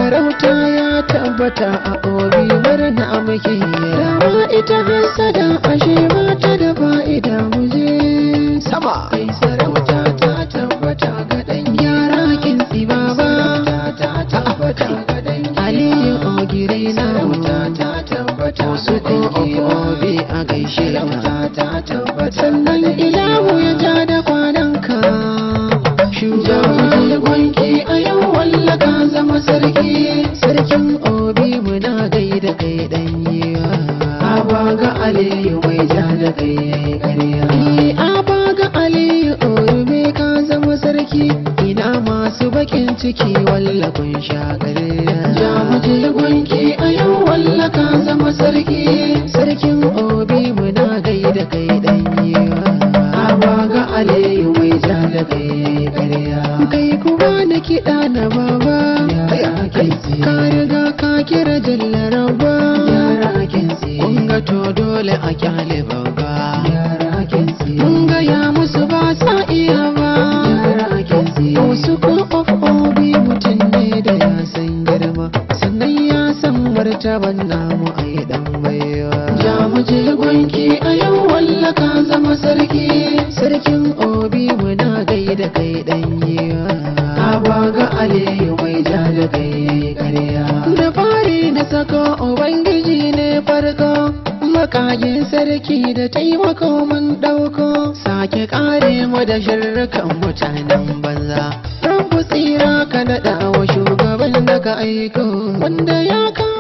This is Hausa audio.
sarauta ya tabbata a obi murna muke dama ita hasada ashe ba ta da fa'ida muje sama ai sarauta ta tabbata ga dan yara kin baba ta tabbata ga dan aliyu ogire na ta tabbata su ko obi a gaishe ka ta tabbata sannan ilahu ya ja da kwananka shugaban gwanki a yau walla ka zama sarki sarkin obi muna gaida kai dan yiwa abaga aliyu mai ja da kai yayi ƙarya abaga aliyu obi ka zama sarki ina masu bakin ciki walla kun sha ƙarya ja mu je gwanki a yau walla ka zama sarki sarkin obi muna gaida kai dan yiwa abaga aliyu mai ja da kai yayi ƙarya kai kuma na kiɗa na baba ka riga ka kira jallaraba kun ga to dole a kyale babba mun ga ya musu ba sa iya ba wasu ko of obi mutum ne da ya san girma sannan ya san martaban namu a yi dan baiwa ja mu je gwanki a yau walla ka zama sarki sarkin obi muna gaida kai dan yiwa abaga aliyu mai ja da kai karya da fari na sako ubangiji ne farko makagin sarki da taimako mun dauko sake kare mu da shirrukan mutanen banza rabu tsira ka daɗa wa shugaban da ka aiko wanda ya ka